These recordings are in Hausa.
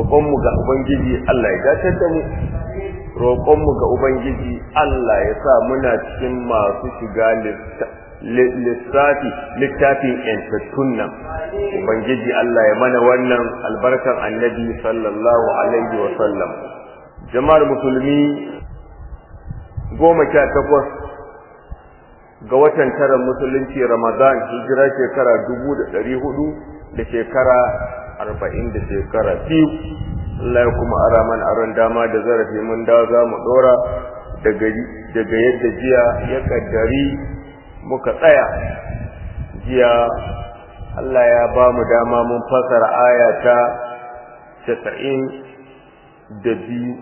roƙonmu ga ubangiji Allah ya datar da mu roƙonmu ga ubangiji Allah ya sa muna cikin masu shiga lissafi littafin yantattun nan ubangiji Allah ya mana wannan albarkan annabi sallallahu alaihi wa sallam jama'ar musulmi goma sha takwas ga watan tara musulunci ramadan hijira shekara dubu da ɗari hudu da shekara arba'in da shekara biyu Allah ya kuma ara mana aron dama da zarafi mun dawo za mu ɗora daga yadda jiya ya kaddari muka tsaya jiya Allah ya ba mu dama mun fasara aya ta casa'in da biyu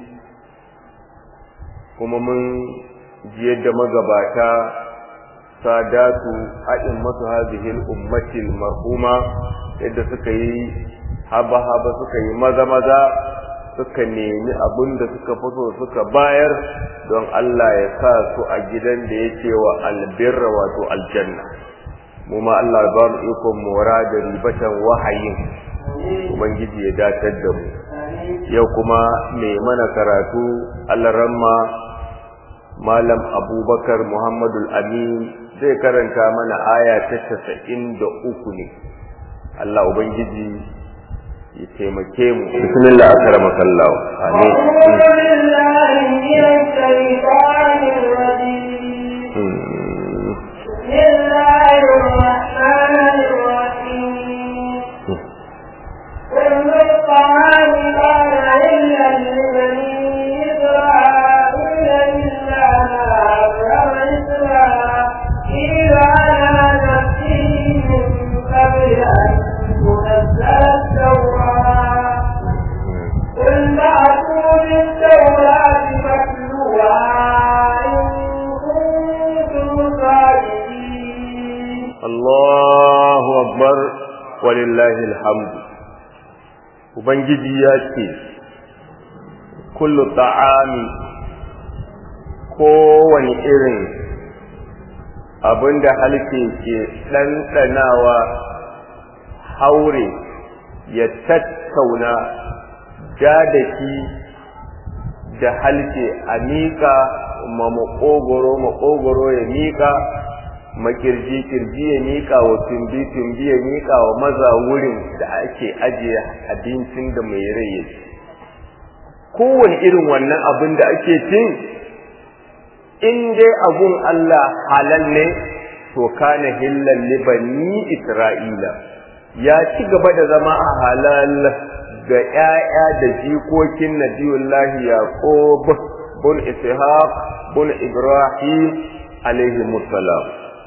kuma mun ji yadda magabata sadatu a'in masu hazihil ummatil marhuma yadda suka yi haba-haba suka yi maza-maza suka nemi abin da suka fito suka bayar don Allah ya sa su a gidan da yake wa albirra wato aljanna mu ma Allah ba mu ikon mora da ribatan wahayin ubangiji ya datar da mu yau kuma mai mana karatu Allah ramma malam abubakar muhammadul amin zai karanta mana aya ta casa'in da uku ne Allah ubangiji ya taimake mu bismillah akramaka Allah amin بسم الله الرحمن الرحيم كل الطعام كان إلا لبني إسرائيل إلا ما حرم إسرائيل على نفسه من قبل أن تنزل التوراة قل فأتوا بالتوراة فاتلوها إن كنتم صادقين Allahu akbar walillahi alhamdu ubangiji ya ce kullu ta'ami kowane irin abinda halke ke ɗanɗanawa haure ya tattauna jadaki da halke a miƙa ma maƙogoro maƙogoro ya miƙa makirji kirji ya miƙa wa tumbi tumbi ya miƙa wa maza wurin da ake ajiye abincin da mai rai ya ci kowane irin wannan abin da ake cin in dai abun Allah halal ne to kana hillan libani Isra'ila ya ci gaba da zama a halal ga ‘ya'ya da jikokin Nabiyullahi Yaqub bin Ishaq bin Ibrahim alaihi musallam.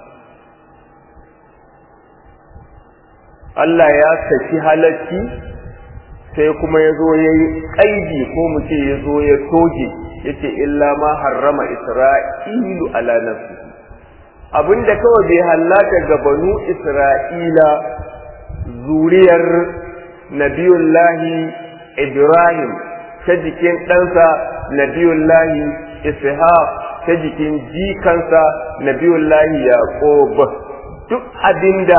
Allah ya saki halacci sai kuma ya zo ya yi ƙaidi ko mu ce ya zo ya toge ya ce illa ma harrama Isra'ilu ala nafsi abinda kawai bai hallaka ga banu Isra'ila zuriyar nabiyullahi Ibrahim ta jikin ɗansa nabiyullahi Ishaq ta jikin jikansa nabiyullahi Yaqub duk abinda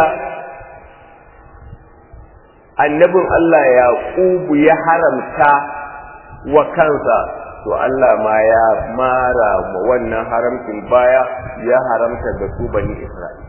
annabin Allah Yaqubu ya haramta wa kansa to Allah ma ya mara ma wannan haramcin baya ya haramta da su bani Isra'ila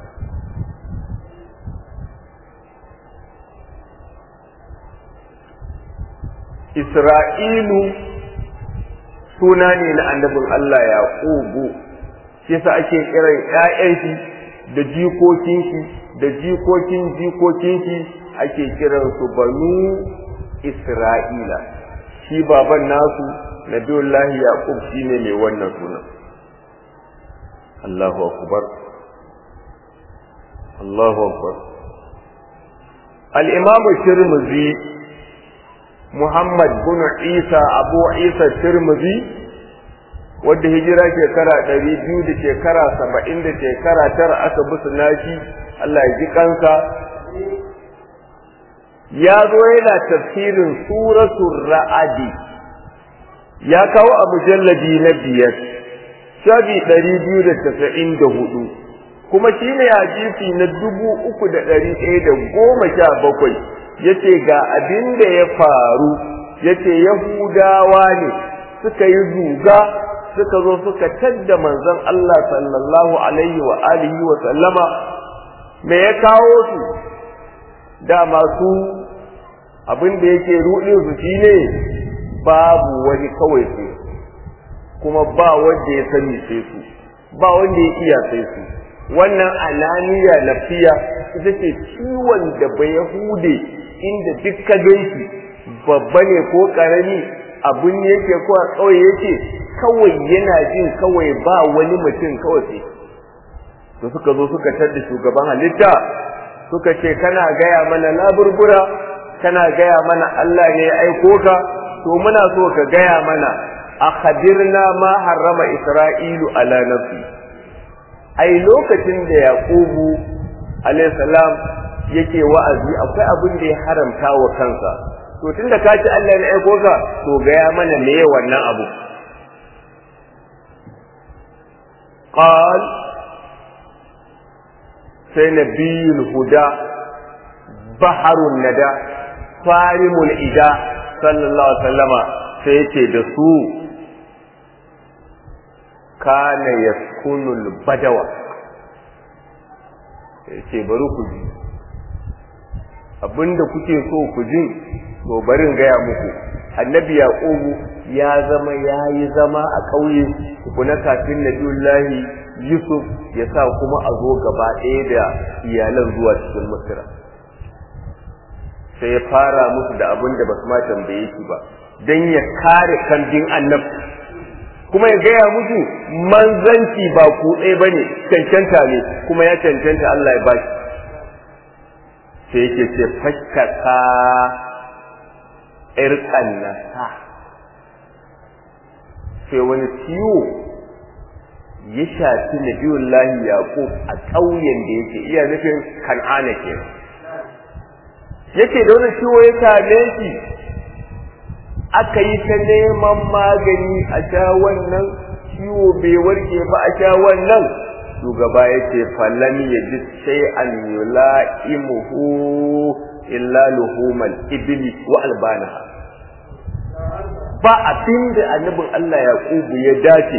Isra'ilu suna ne na annabin Allah Yaqubu shi yasa ake kiran ƴaƴan shi da jikokin shi da jikokin jikokin shi ake kiran su banu Isra'ila shi baban nasu Nabiyullahi Yaqub shine mai wannan suna Allahu akbar Allahu akbar Al-Imam Tirmidhi Muhammad bin Isa Abu Isa Tirmidhi wadda hijira shekara ɗari biyu da shekara saba'in da shekara tara aka bisu nashi Allah ya ji kansa ya zo yana tafsirin suratul ra'adi ya kawo a mujalladi na biyar shafi ɗari biyu da tasa'in da hudu kuma shi ne hadisi na dubu uku da ɗari ɗaya da goma sha bakwai ya ce ga abin da ya faru yace yahudawa ne suka yi zuga suka zo suka tadda manzon Allah sallallahu alaihi wa alihi wa sallama me ya kawo su da masu abin da yake rudin su shine babu wani kawai sai kuma ba wanda ya sani sai su ba wanda ya iya sai su wannan ananiya lafiya ita ce ciwon da ba yahude inda duk ka ganshi babba ne ko karami abin yake ko a kauye yake kawai yana jin kawai ba wani mutum kawai sai to suka zo suka tadda shugaban halitta suka ce kana gaya mana laburbura kana gaya mana Allah ne ya aiko ka to muna so ka gaya mana akhbirna ma harrama isra'ilu ala nafsi ai lokacin da yaqubu alayhi salam yake wa'azi akwai abin da ya haramta wa kansa to tunda ka ci Allah ne aiko ka to gaya mana me wannan abu qal sai nabiyul huda baharun nada farimul ida sallallahu alaihi wasallama sai yace da su kana yaskunul badawa yace bari ku ji abinda kuke so ku ji to barin gaya muku annabi yaqubu ya zama yayi zama a ƙauye kuna kafin nabiyullahi yusuf ya sa kuma a zo gaba ɗaya da iyalan zuwa cikin misra sai ya fara musu da abin da basu ma tambaye shi ba dan ya kare kambin annabi kuma ya gaya musu manzanci ba ku ɗaya bane cancanta ne kuma ya cancanta Allah ya bashi sai yake ce fakkaka irkan nasa sai wani ciwo ya shafi nabiyullahi yaqub a ƙauyen da yake iya nufin kan'ana kenan yake da wani ciwo ya same shi aka yi ta neman magani a sha wannan ciwo bai warke ba a sha wannan shugaba ya ce fallan ya ji sai an yula'imuhu illa luhumal ibli wa albanaha ba abin da annabin Allah Yaqubu ya dace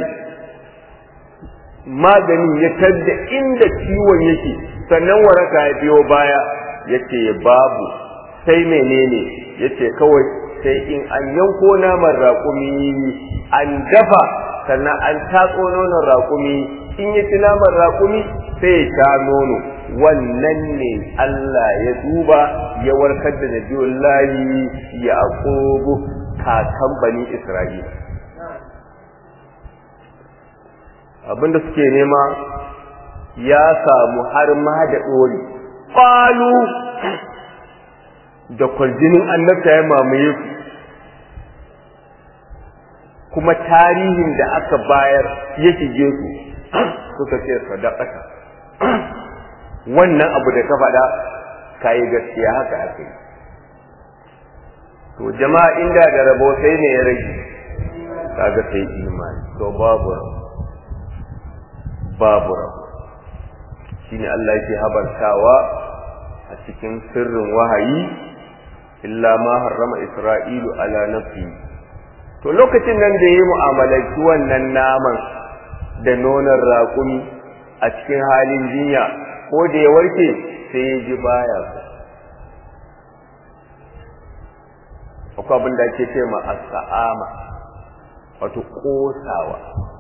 maganin ya tadda inda ciwon yake sannan waraka ya biyo baya yace babu sai menene yace kawai sai in an yanko naman raƙumi an dafa sannan an tatso nonon raƙumi in ya ci naman raƙumi sai ya sha nono wannan ne Allah ya duba ya warkar da nabiyullahi ya aqubu kakan bani Isra'ila abinda suke nema ya samu har ma da ɗori ƙwalu da kwarjinin annabta ya mamaye su kuma tarihin da aka bayar ya shige su suka ce sadaqata wannan abu da ka faɗa kayi gaskiya haka aka yi to jama'a inda da rabo sai ne ya rage kaga sai imani to babu rabo babu rabo shine Allah yake habartawa a cikin sirrin wahayi illa ma harrama isra'ilu ala nafsi to lokacin nan da yayi mu'amalanci wannan naman da nonon raƙumi a cikin halin jinya ko da ya warke sai ya ji baya so akwai abin da ake ce ma as-sa'ama wato kosawa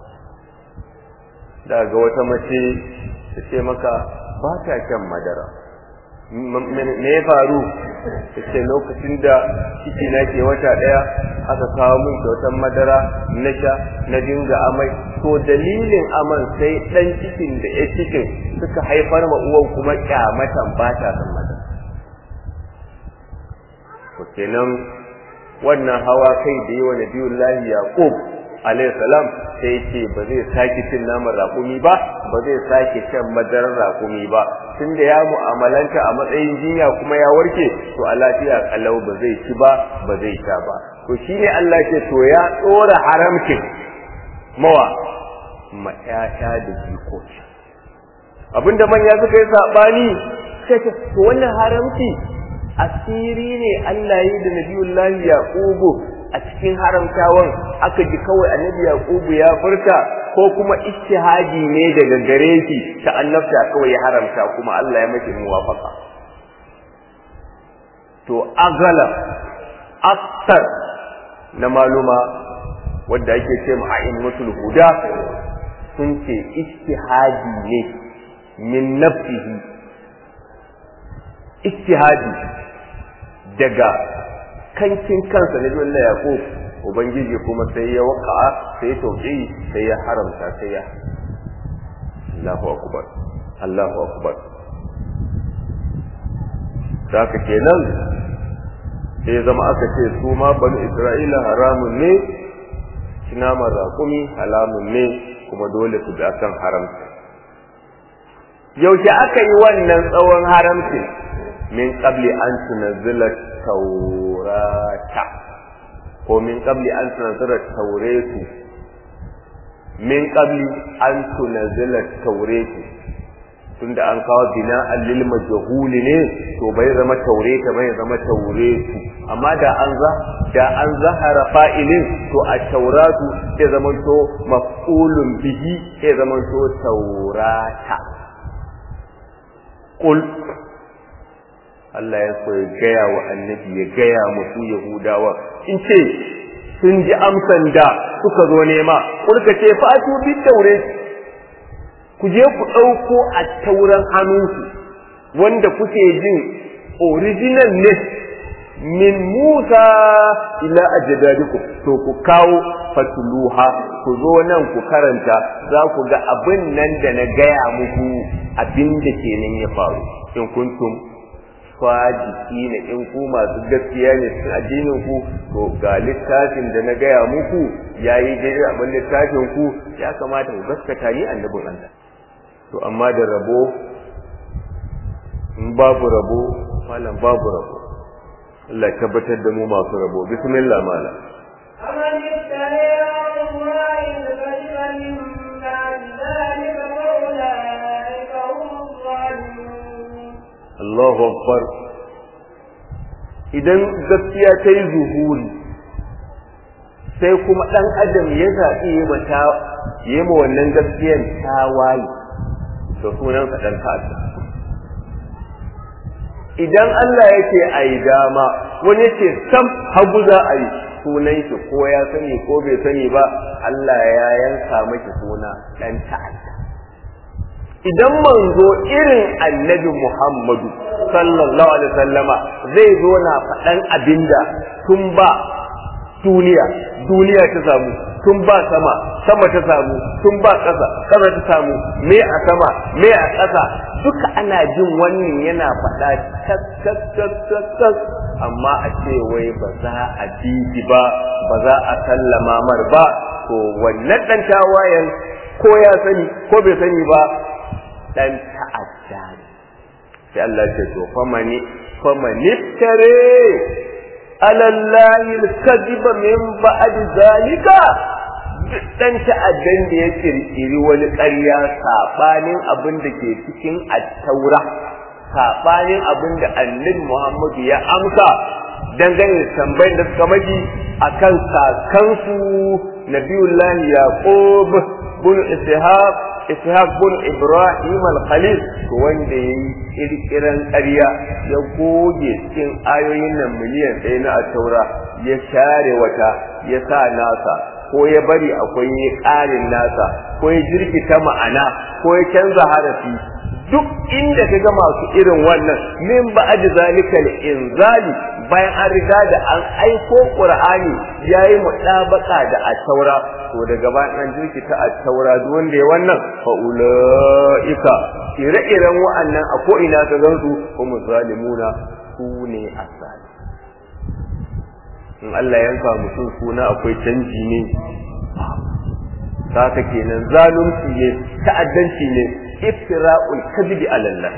daga wata mace ta ce maka ba ta shan madara me ya faru ta ce lokacin da ciki na ke wata ɗaya aka kawo min kyautar madara na sha na dinga amai to dalilin aman sai ɗan cikin da ya cikin suka haifar ma uwan kuma kyamatan ba ta san madara to kenan wannan hawa kai da yawa nabiyullahi yaqub alayhi salam sai ce ba zai sake cin naman raƙumi ba ba zai sake shan madarar raƙumi ba tunda ya mu'amalanta a matsayin jinya kuma ya warke to a lafiya kalau ba zai ci ba ba zai sha ba to shine Allah ce to ya tsora haramcin mawa ma ƴaƴa da jikoki abinda manya suka yi sabani sai ce to wannan haramci asiri ne Allah yi da nabiyullahi yaqubu a cikin haramtawan aka ji kawai annabi yaqubu ya furta ko kuma ijtihadi ne daga gare shi ta annabta kawai ya haramta kuma Allah ya mace muwafaqa to agala aktar na maluma wadda ake ce ma a'immatul huda sun ce ijtihadi ne min nafsihi ijtihadi daga kankin kansa na Allah Yaqub ubangiji kuma sai ya waka sai ya tauki sai ya haramta sai ya Allahu akbar Allahu akbar saka kenan sai zama aka ce su ma banu Isra'ila haramun ne naman raƙumi halamun ne kuma dole su bi akan haramta yaushe aka yi wannan tsawon haramcin min qabli an tunazzila taurata ko min qabli an tunazzila tauretu min qabli an tunazzila tauretu tunda an kawo bina lil majhuli ne to bai zama taureta bai zama tauretu amma da an za da an zahara fa'ilin to a tauratu sai zaman to maf'ulun bihi sai zaman to taurata qul Allah ya so ya gaya wa annabi ya gaya musu Yahudawa in ce sun ji amsan da suka zo nema kulka ce fatu bi taure ku je ku ɗauko a tauran hannunku wanda kuke jin original ne min Musa ila ajdadikum to ku kawo fatuluha ku zo nan ku karanta za ku ga abin nan da na gaya muku abin da kenan ya faru in kuntum fajiki ne in ku masu gaskiya ne cikin addinin ku to ga littafin da na gaya muku yayi daidai abin littafin ku ya kamata ku gaskata ni annabin Allah to amma da rabo in babu rabo malam babu rabo Allah tabbatar da mu masu rabo bismillah malam أمن افترى على الله الكذب من بعد ذلك فأولئك هم الظالمون Allahu akbar idan gaskiya ta yi zuhuri sai kuma ɗan adam ya zaɓi ya mata ya ma wannan gaskiyan tawaye da sunansa ɗan ta'adda idan Allah yake a yi dama wani yake sam hagu za a yi sunan shi ko ya sani ko bai sani ba Allah ya yanka maki suna ɗan ta'adda idan manzo irin annabi Muhammadu sallallahu alaihi wasallama zai zo na faɗan abinda tun ba duniya duniya ta samu tun ba sama sama ta samu tun ba ƙasa ƙasa ta samu me a sama me a ƙasa duka ana jin wannan yana faɗa tas tas tas tas tas amma a ce wai ba za a ji ba ba za a sallama mar ba to wannan ɗan tawayen ko ya sani ko bai sani ba dan ta'adda ne sai Allah ce to famani famani tare alallahi alkadiba min ba'd zalika dan ta'addan da ya kirkiri wani ƙarya sabanin abin da ke cikin at-taura sabanin abin da annabi Muhammadu ya amsa dangane da tambayar da suka maji akan kakansu nabiyullahi yaqub bin ishaq ishaq bin ibrahim al-khalil wanda ya yi kirkiran ƙarya ya goge cikin ayoyin nan miliyan ɗaya na taura ya share wata ya sa nasa ko ya bari akwai ƙarin nasa ko ya jirkita ma'ana ko ya canza harafi duk inda ka ga masu irin wannan min ba aji zalika inzali bayan an riga da an aiko qur'ani yayi mutabaka da at-taura to daga bayan an jirkita at-taura duk wanda ya wannan fa ulaika ire-iren wa'annan a ko ina ka gansu kuma zalimuna su ne asali in Allah yanka mutum suna akwai canji ne haka kenan zalunci ne ta'addanci ne iftira'ul kadhibi ala Allah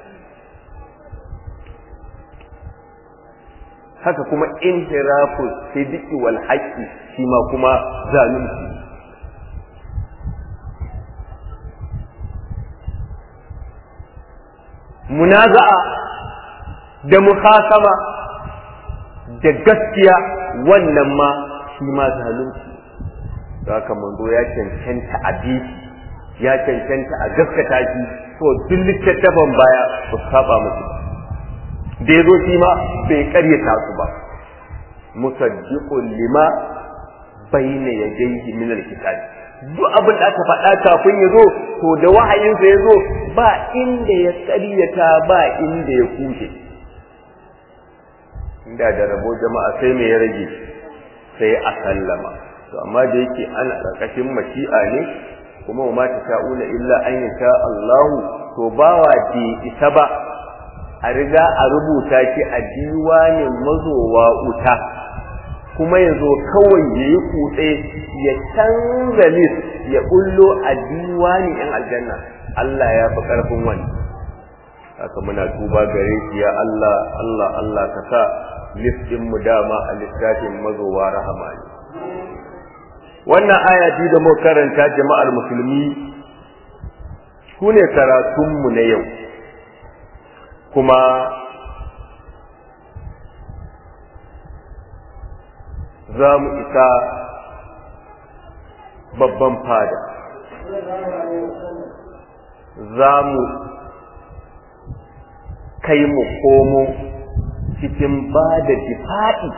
haka kuma inhirafu sidqi wal haqqi shi ma kuma zalunci munaza'a da muhasama da gaskiya wannan ma shi ma zalunci da haka manzo ya cancanta a biki ya cancanta a gaskata shi to duk littattafan baya su saba musu da ya zo shi ma bai karyata su ba musaddiqun lima bayna yadayhi min alkitab duk abin da aka faɗa kafin ya zo to da wahayinsa ya zo ba inda ya karyata ba inda ya kushe inda da rabo jama'a sai me ya rage sai a sallama to amma da yake ana ƙarƙashin mashi'a ne kuma ma ta sha'una illa an yasha Allahu to bawa bai isa ba a riga a rubuta shi a diwanin mazowa wuta kuma ya zo kawai ya yi kutse ya canza lis ya bullo a diwanin yan aljanna Allah ya fi ƙarfin wani haka muna tuba gare shi ya Allah Allah Allah ka sa listin mu dama a littafin mazowa rahama ne wannan aya da muka karanta jama'ar musulmi su ne karatunmu na yau kuma za mu isa babban fada za mu kai mu komo cikin ba da difa'i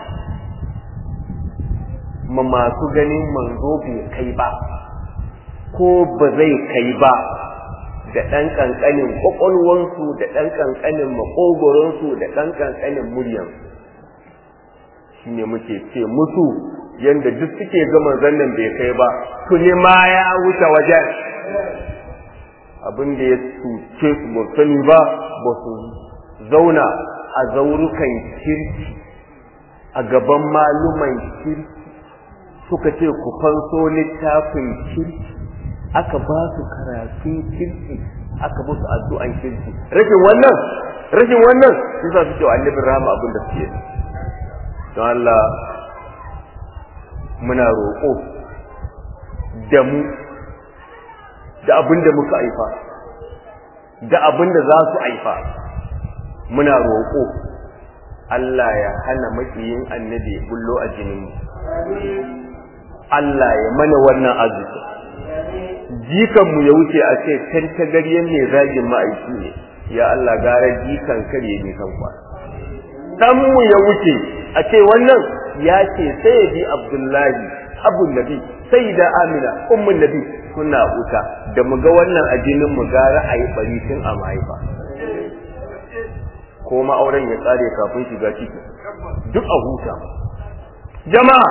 ma masu ganin manzo bai kai ba ko ba zai kai ba da ɗan ƙanƙanin ƙwaƙwalwansu da ɗan ƙanƙanin maƙogoronsu da ɗan ƙanƙanin muryansu shi ne muke ce musu yadda duk suke ga manzon nan bai kai ba tuni ma ya wuce wajen abin da ya cuce su ba sani ba ba su zauna a zaurukan kirki a gaban maluman kirki suka ce ku fanso littafin kirki aka ba su karatun kirki aka musu addu'an kirki rashin wannan rashin wannan yasa suke wa annabin rahama abin da suke don Allah muna roƙo da mu da abin da muka aifa da abin da za su aifa muna roƙo Allah ya hana makiyin annabi bullo a jininmu Allah ya mana wannan arziki jikanmu ya wuce a ce can tagaryen mai zagin ma'aiki ne ya Allah gara jikan karye ne kan kwa ɗanmu ya wuce a ce wannan ya ce sai ya bi abdullahi abun nabi sai da amina ummun nabi suna wuta da mu ga wannan a jinin mu gara a yi bari tun a mahaifa ko ma'auren ya tsare kafin shiga ciki duk a huta jama'a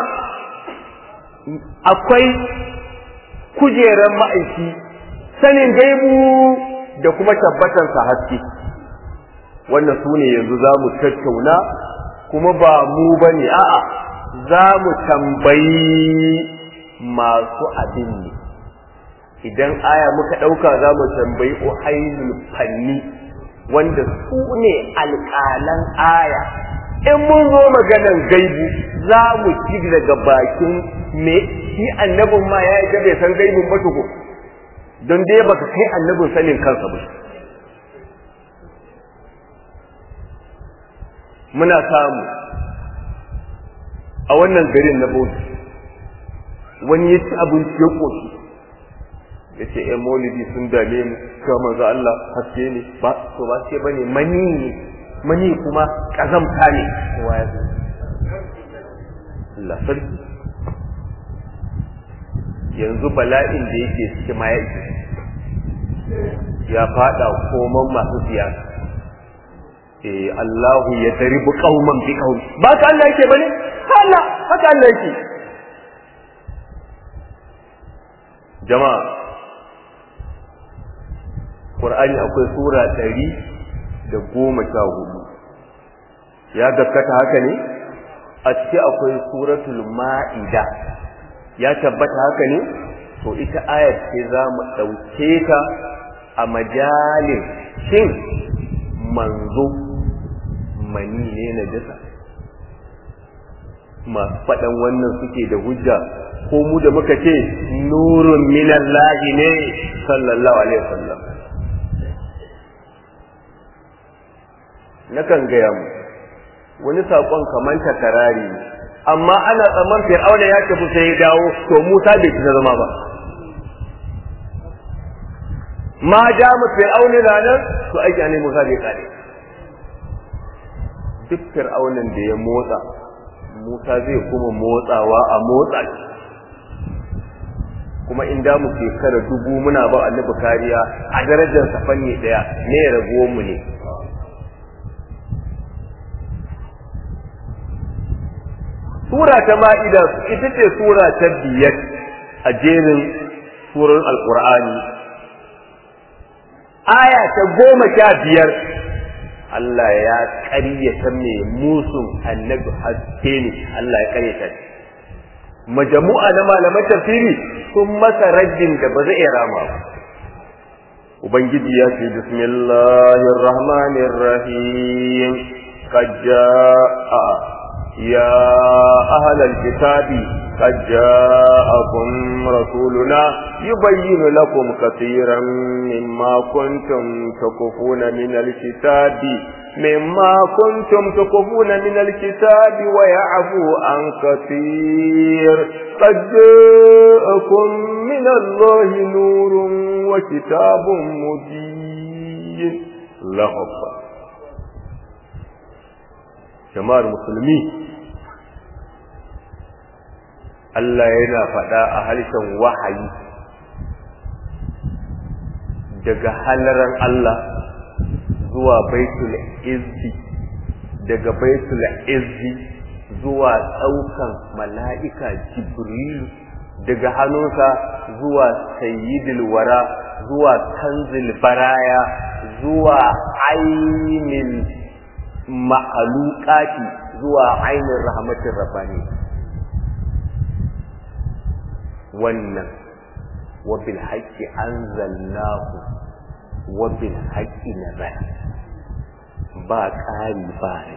akwai kujerar ma'aiki sanin gaibu da kuma tabbatarsa haske wannan su ne yanzu za mu tattauna kuma ba mu ba ne a'a za mu tambayi masu abin ne idan aya muka ɗauka za mu tambayi uhailul fanni wanda su ne alƙalan aya in mun zo maganan gaibu za mu ci daga bakin me shi annabin ma ya yi bai san gaibun ba tuku don dai baka kai annabin sanin kansa ba muna samu a wannan garin na bauchi wani ya ci abinci ya ƙoshi ya ce ‘yan maulidi sun dame mu cewa manzo Allah haske ne ba to ba ce bane mani ne mani kuma ƙazamta ne kowa ya zo Allah sarki yanzu bala'in da yake cikin ma ya ya fada koman masu siyasa eh Allahu ya daribu qauman bi qaum ba ka Allah yake bane Allah haka Allah yake jama'a Qur'ani akwai sura ɗari da goma sha hudu ya gaskata haka ne a ciki akwai suratul ma'ida ya tabbata haka ne to ita ayat ce za mu ɗauke ta a majalin shin manzo mani ne na jasa masu faɗan wannan suke da hujja ko mu da muka ce nurun minallahi ne sallallahu alaihi wasallam nakan gaya mu wani saƙon kamar takarari ne amma ana tsamman fir'auna ya tafi sai ya dawo to musa bai ci zama ba ma dama fir'auna na nan to aiki ne musa bai kare duk fir'aunan da ya motsa musa zai kuma motsawa a motsa kuma in da mu shekara dubu muna ba annabi kariya a darajar sa fanni daya ne ya raguwar mu ne sura ta ma'ida ita ce sura ta biyar a jerin surar alqur'ani aya ta goma sha biyar Allah ya ƙaryata mai musun annabi haske ne Allah ya ƙaryata shi majamu'a na malaman tafsiri sun masa rajin da ba zai iya rama ba ubangiji ya ce bismillahir rahmanir rahim qad jaa ya ahlal kitabi قد جاءكم رسولنا يبين لكم كثيرا مما كنتم تكفون من الكتاب مما كنتم تكفون من الكتاب ويعفو عن كثير قد جاءكم من الله نور وكتاب مبين الله أكبر جماعة المسلمين Allah yana faɗa a harshen wahayi daga halaran Allah zuwa baitul izzi daga baitul izzi zuwa ɗaukan mala'ika jibrilu daga hannunsa zuwa sayyidul wara zuwa kanzil baraya zuwa ainihin ma'alukati zuwa ainihin rahmatin rabbani wannan wabil haƙƙi an zalnahu wabil haƙƙi na zai ba ƙari ba rai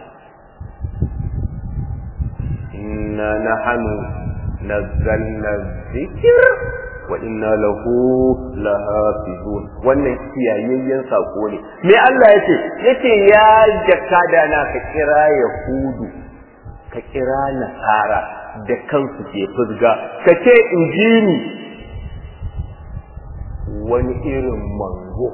inna na hannu na zanna zikir wa inna lahu lahafizun wannan kiyayayyen sako ne me Allah yace yace ya jakada na ka kira yahudu ka kira nasara da kansu ke fuzga ka ce in ji ni wani irin manzo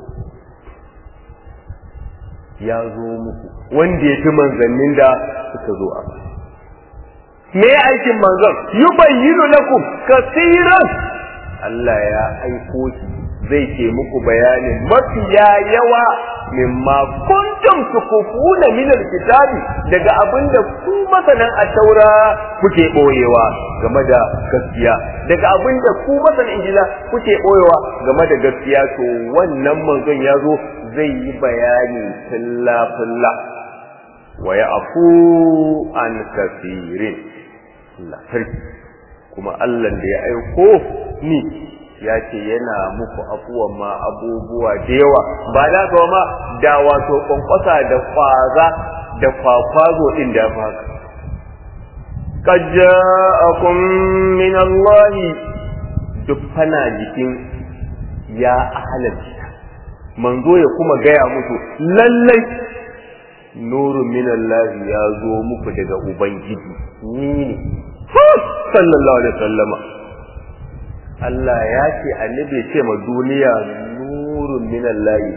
ya zo muku wanda ya fi manzannin da suka zo a me aikin manzon yubayyinu lakum kasiran Allah ya aiko shi zai ke muku bayanin mafiya yawa mimma kuntum tukufuna min alkitabi daga abinda ku masanan a taura kuke boyewa game da gaskiya daga abinda ku masanan injila kuke boyewa game da gaskiya to wannan manzon ya zo zai yi bayani filla filla wa ya'fu an kafirin Allah sarki kuma Allah da ya aiko ni ya ce yana muku afuwan ma abubuwa da yawa ba da ga ma da wato kwankwasa da kwaza da kwakwazo din da ba ka qad ja'akum min Allah duk fana jikin ya ahlal manzo ya kuma gaya musu lallai nurun min Allah ya zo muku daga ubangiji ni ne sallallahu alaihi wasallama Allah ya ce annabi ya ce ma duniya nurun minan layi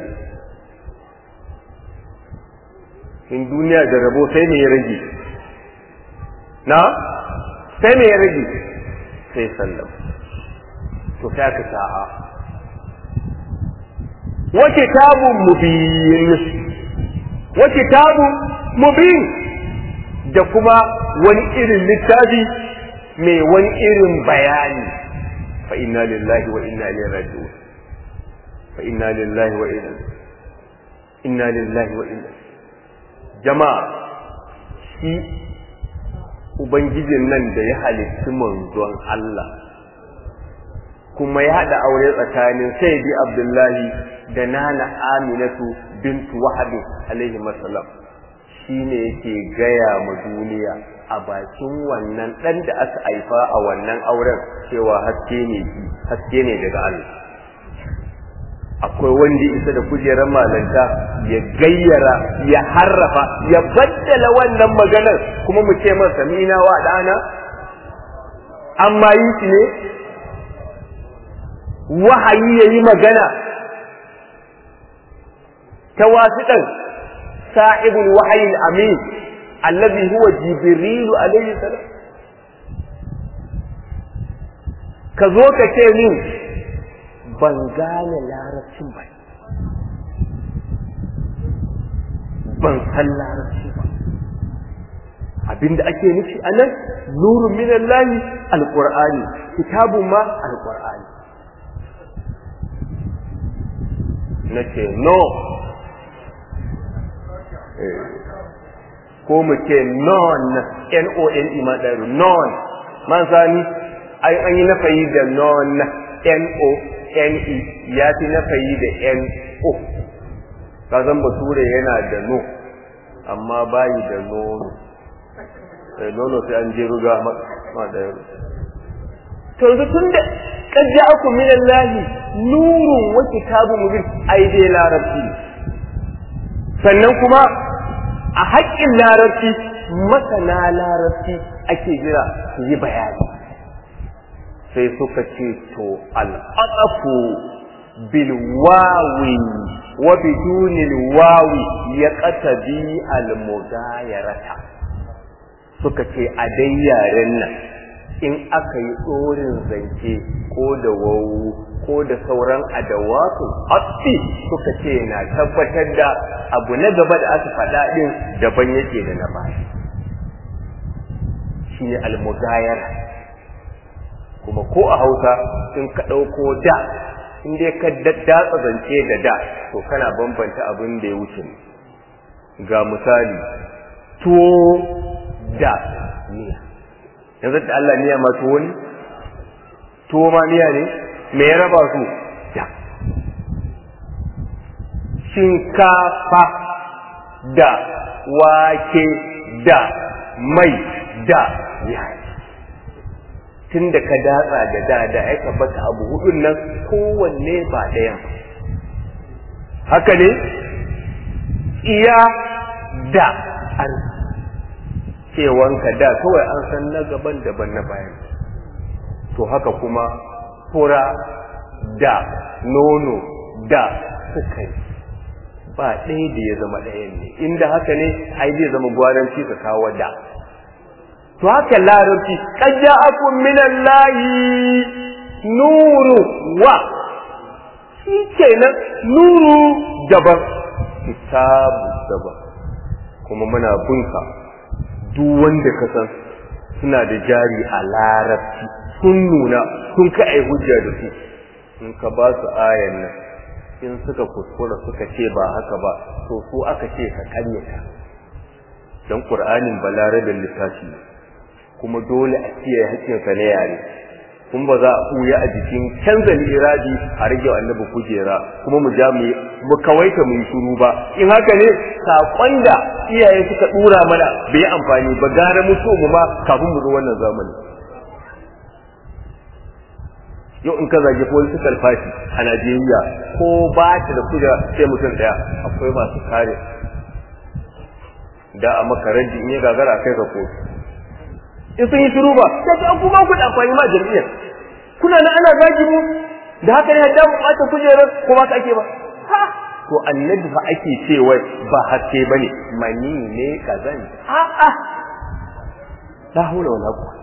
in duniya da rabo sai me ya rage na sai me ya rage sai sallam to sai aka sa'a wa kitabun mubin wa kitabun mubin da kuma wani irin littafi mai wani irin bayani فإنا لله وإنا إليه راجعون فإنا لله وإنا إنا لله وإنا جماعة shi Ubangijin nan da ya halitti manzon Allah kuma ya haɗa aure tsakanin Sayyidi Abdullahi da Nana Aminatu bintu Wahabi alaihi masalam shi ne yake gaya ma duniya a bakin wannan ɗan da aka haifa a wannan auren cewa haske ne haske ne daga Allah akwai wanda isa da kujerar malanta ya gayyara ya harrafa ya baddala wannan maganar kuma mu ce masa mina wa dana amma yi shi ne wahayi ya yi magana ta wasiɗan sa'ibul wahayin amin allazi huwa jibrilu alaihi salam ka zo ka ce min ban gane larabcin ba ban san larabci ba abinda ake nufi a nan nurun minan lahi alƙur'ani kitabun ma alƙur'ani na ce no ko mu ce non n-o-n-e ma ɗaru non man sani an yi nafayi da non n-o-n-e ya fi nafayi da n-o kazan bature yana da no amma bayi da nono sai nono sai an je ruga ma da yaro to yanzu tun da kad ja'akum min Allah nurun wa kitabun mubin ai dai larabci sannan kuma a haƙƙin larabci masana larabci ake jira su yi bayani sai suka ce to al'aqafu bil wawi wa bidunil wawi ya qatabi al mugayarata suka ce a dai yaren nan in aka yi tsorin zance ko da wawu ko da sauran adawatu asfi suka ce na tabbatar da abu na gaba da aka faɗa ɗin daban yake da na baya shi ne almugayara kuma ko a hausa in ka ɗauko da in dai ka datsa zance da da to kana bambanta abin da ya wuce ga misali tuwo da miya yanzu da Allah miya ma tuwo ne tuwo ma miya ne me ya raba su da shinkafa da wake da mai da yayi tun da ka datsa da da da ya tabbata abu hudun nan kowanne ba ɗayan haka ne iya da an cewanka da kawai an san na gaban daban na bayan to haka kuma fura da nono da sukari ba ɗaya da ya zama ɗayan ne inda haka ne ai zai zama gwaranci ka kawo da to haka larabci qad ja'akum minallahi nuru wa shi kenan nuru daban kitabu daban kuma muna bunka duk wanda ka san suna da jari a larabci sun nuna sun ka ai hujja da su in ka ba su ayan nan in suka kuskura suka ce ba haka ba to su aka ce ka kanyata dan qur'anin balarabin littafi kuma dole a kiyaye hakkinsa na yare kun ba za a ɓuya a jikin canza iradi a rage annabi kujera kuma mu ja mu mu kawaita mu yi shiru ba in haka ne saƙon da iyaye suka ɗura mana bai amfani ba gara mutu mu ma kafin mu zo wannan zamani yau in ka zage political party a Najeriya ko ba ta da kujera sai mutum ɗaya akwai masu kare da a makaranti in ya gagara kai ka kotu in sun yi shiru ba sai an kuma ku da amfani ma jami'ar kuna na ana zagi mu da haka ne hadda mu bata kujerar ko ba ka ake ba ha to annabi fa ake cewa ba haske bane mani ne kazan a a la hawla wala quwwata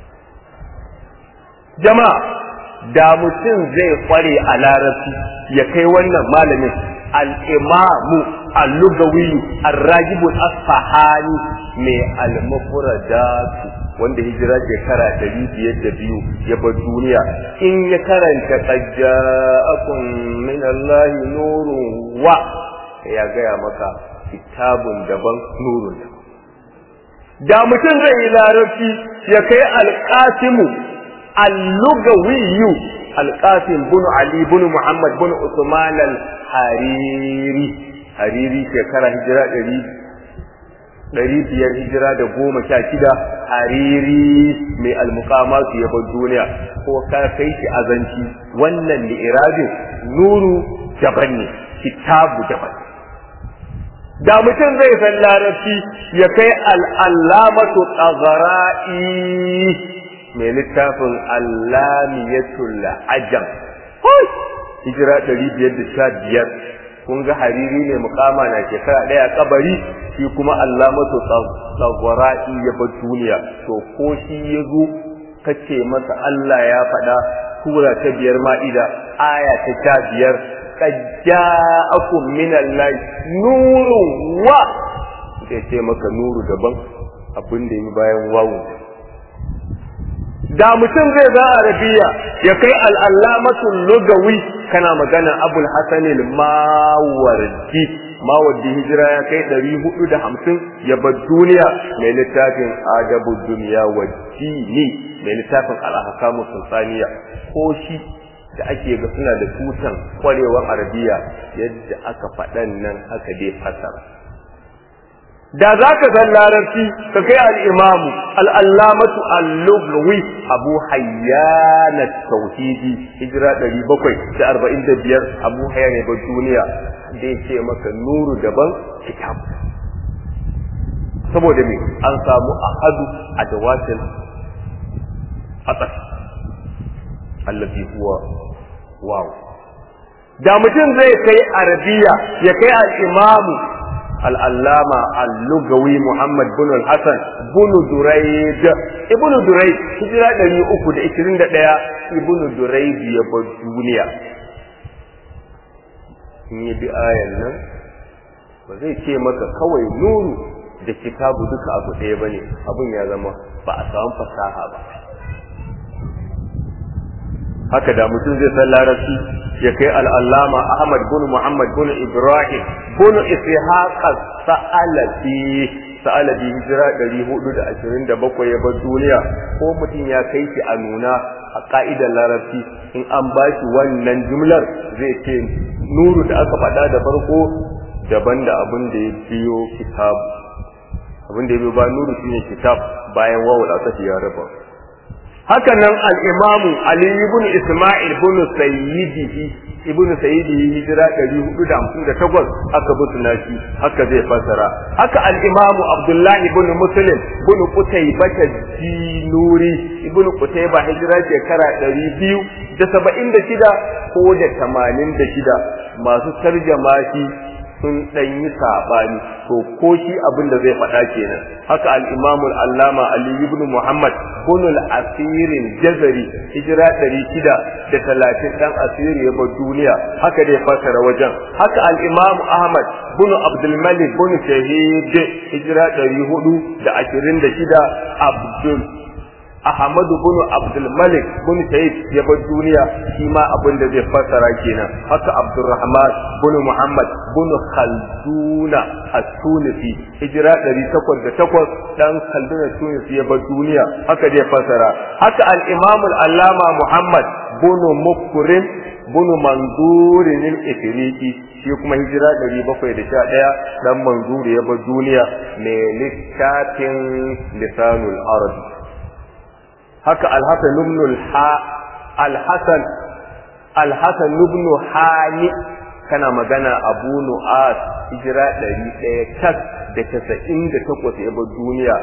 jama'a da mutum zai kware a larabci ya kai wannan malamin al-imamu al-lugawi ar-rajib al-asfahani mai al-mufradatu wanda hijira shekara ɗari biyar da biyu ya bar duniya in ya karanta qajja'akum min Allah nurun wa ya gaya maka kitabun daban nurun daban da mutum zai yi larabci ya kai alƙasimu al-lugawiyu alƙasim bin ali bin muhammad bin usman al-hariri hariri shekara hijira ɗari ɗari biyar hijira da goma sha shida hariri mai almukamatu ya bar duniya ko ka kai shi azanci wannan li'irabin nuru daban ne kitabu daban da mutum zai san larabci ya kai al'allamatu tsagara'i mai littafin allamiyatul ajam hijira ɗari biyar da sha biyar kun ga hariri ne mukama na shekara ɗaya kabari shi kuma allamatu tsagara'i ya bar duniya to ko shi ya zo kace masa Allah ya faɗa sura ta biyar ma'ida aya ta sha biyar qad ja'akum min allahi nurun wa sai ce maka nuru daban abin da yi bayan wawu da mutum zai za arabiya ya kai al'allamatul lugawi kana magana abul hasan al-mawardi mawardi hijira ya kai ɗari hudu da hamsin ya bar duniya mai littafin adabu duniya wa dini mai littafin al-ahkamu sultaniya ko shi da ake ga suna da tutan kwarewar arabiya yadda aka faɗan nan aka dai fasara da za ka san larabci ka kai al'imamu al'allamatu al-lughawi abu hayyana tauhidi hijira ɗari bakwai da arba'in da biyar abu hayyana ba duniya da ya ce maka nuru daban kitab saboda me an samu ahadu a dawatin atas allazi huwa waw da mutum zai kai arabiya ya kai al-imamu al-allama al-lugawi muhammad bin al-hasan bin durayd ibn durayd hijira 321 ibn durayd ya bar duniya in yi bi ayan nan ba zai ce maka kawai nuru da kitabu duka abu ɗaya bane abun ya zama ba a samu fasaha ba haka da mutum zai san larabci ya kai al'allama Ahmad bin Muhammad bin Ibrahim bin Ishaq sa'alabi sa'alabi hijira 427 ya bar duniya ko mutum ya kai shi a nuna a ka'idar larabci in an ba shi wannan jumlar zai ce nuru da aka faɗa da farko daban da abin da ya biyo kitab abin da ya biyo ba nuru shine kitab bayan wawul aka ya raba haka nan al'imamu Ali ibn Ismail ibn Sayyidihi ibn Sayyidihi hijira 458 aka bi nashi haka zai fasara haka al'imamu Abdullah ibn Muslim ibn Qutaybah Jinuri ibn Qutaybah hijira shekara 276 ko da 86 masu tarjama shi sun ɗan yi saɓani to ko shi abin da zai faɗa kenan haka al-imamul allama ali ibn muhammad bunul asirin jazari hijira ɗari shida da talatin ɗan asiri ya bar duniya haka dai fasara wajen haka al-imamu ahmad bin abdulmalik bin shahid hijira ɗari hudu da ashirin da shida abdul Ahmadu bin Abdul Malik bin Said ya bar duniya shi ma abin da zai fassara kenan haka Abdurrahman bin Muhammad bin Khalduna At-Tunisi hijira 808 dan Khalduna Tunisi ya bar duniya haka zai fassara haka al-Imam al-Allama Muhammad bin Mukrim bin Manzur al-Ifriqi shi kuma hijira 711 dan Manzur ya bar duniya mai littafin Lisanul Arabi haka alhassan ibn alhassan alhassan ibn hani kana magana abu nu'as hijira ɗari ɗaya tas da casa'in da takwas ya bar duniya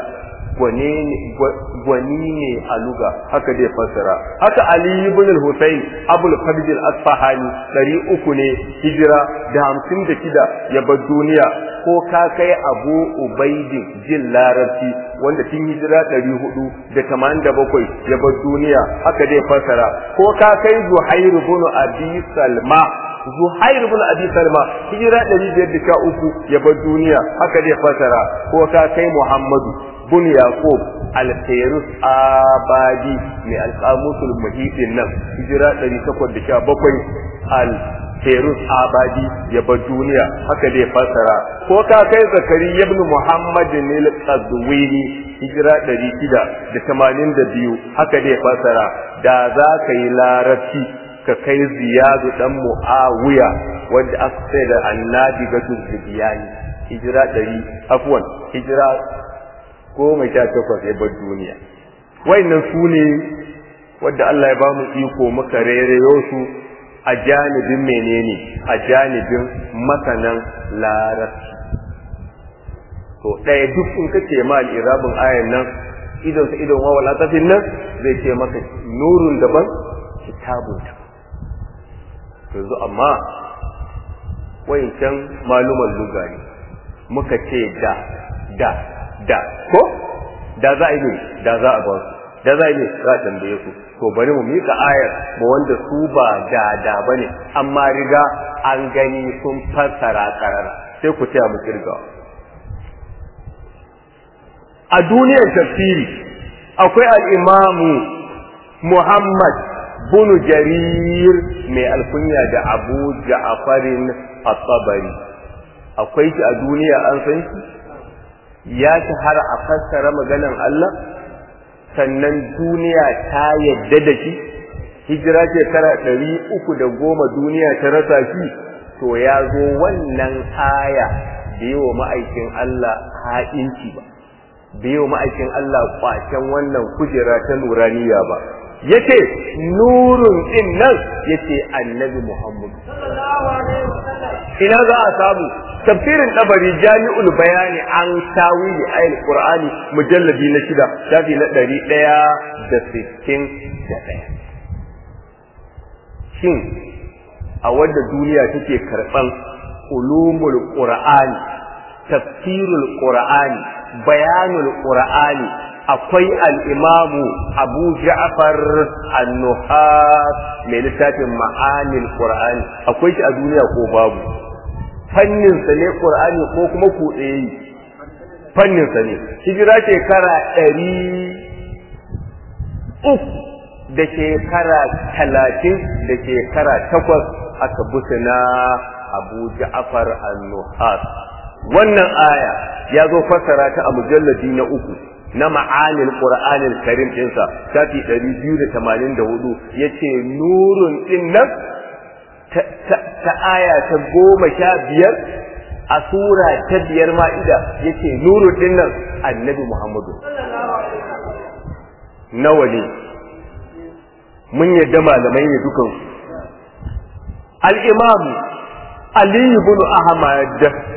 gwani ne a luga haka zai fassara haka ali ibn al-husayn abul farj al-asfahani ɗari uku ne hijira da hamsin da shida ya bar duniya ko ka kai abu ubaidin jin larabci wanda tun hijira ɗari hudu da tamanin da bakwai ya bar duniya haka zai fassara ko ka kai zuhairu bin abi salma zuhairu bin abi salma hijira ɗari biyar da sha uku ya bar duniya haka zai fassara ko ka kai muhammadu bin yaqub al-fayrus abadi mai alqamusul muhitin nan hijira ɗari takwas da sha bakwai al Ferus Abadi ya bar duniya haka dai fasara ko ka kai Zakari ibn Muhammad al-Qadwini hijira 682 haka dai fasara da za ka yi larabci ka kai Ziyadu dan Muawiya wanda aka sai da Annabi ga Zubiyani hijira 100 afwan hijira goma sha takwas ya bar duniya wayannan su ne wadda Allah ya ba mu iko muka rereyo su a janibin menene a janibin masanan larabci to ɗaya duk in ka ce ma al'irabin ayan nan idon sa idon wawa latafin nan zai ce maka nurun daban kitabun ta yanzu amma wayancan maluman luga ne muka ce da da da ko da za a yi ne da za a ba su da za a yi ne za a tambaye su to bari mu mika ayar ba wanda su ba da da bane amma riga an gani sun fassara karara sai ku taya mu kirga a duniyar tafsiri akwai al'imamu Muhammad bunu jarir mai alkunya da abu ja'afarin at-tabari akwai shi a duniya an san shi ya shahara a fassara maganan Allah sannan duniya ta yadda da shi hijira shekara ɗari uku da goma duniya ta rasa shi to ya zo wannan aya da yi wa ma'aikin Allah ha'inci ba da yi wa ma'aikin Allah kwacen wannan kujera ta nuraniya ba yace nurun din nan yace annabi Muhammad ina za a samu tafsirin dabari jami'ul bayani an tawili ayil qur'ani mujalladi na shida shafi na ɗari ɗaya da sittin da ɗaya shin a wadda duniya take karɓan ulumul qur'ani tafsirul qur'ani bayanul qur'ani akwai al'imamu abu ja'far annuhas mai littafin ma'anil qur'ani akwai shi a duniya ko babu fanninsa ne qur'ani ko kuma kuɗe yi fanninsa ne hijira shekara ɗari uku da shekara talatin da shekara takwas aka busa na abu ja'far annuhas wannan aya ya zo fassara ta a mujalladi na uku na ma'anin qur'anil karim ɗinsa shafi 284 yace nurun din nan ta aya ta goma sha biyar a sura ta biyar ma'ida yace nurun din nan annabi muhammadu nawa ne mun yadda malamai ne dukansu al-imam ali ibn ahmad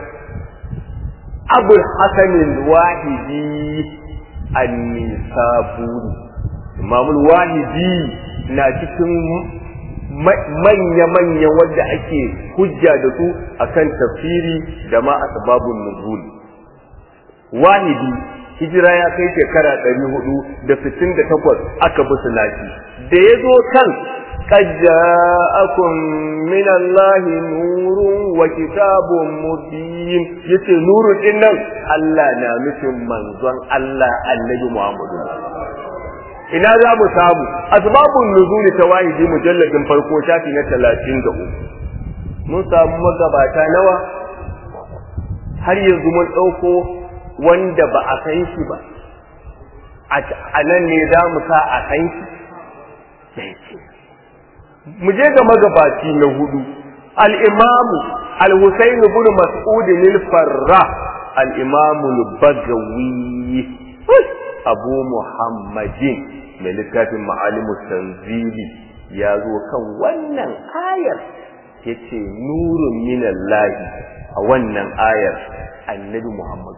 abul hasan al-wahidi an-nisaburi imamul wahidi na cikin manya-manya wadda ake hujja da su akan tafsiri da ma asbabun nuzul wahidi hijira ya kai shekara ɗari hudu da sittin da takwas aka bi sulaki da ya zo kan قد جاءكم من الله نور وكتاب مبين yace nuru din nan Allah na nufin manzon Allah annabi Muhammadu ina za mu samu asbabun nuzuli tawahidi mujalladin farko shafi na 33 mun samu magabata nawa har yanzu mun dauko wanda ba a san shi ba a nan ne za mu sa a san shi mu je ga magabaci na hudu al-imam al-husayn ibn mas'ud al-farra al-imam al-bagawi abu muhammadin mai littafin ma'alimu tanzili ya zo kan wannan ayar yace nurun minallahi a wannan ayar annabi muhammadu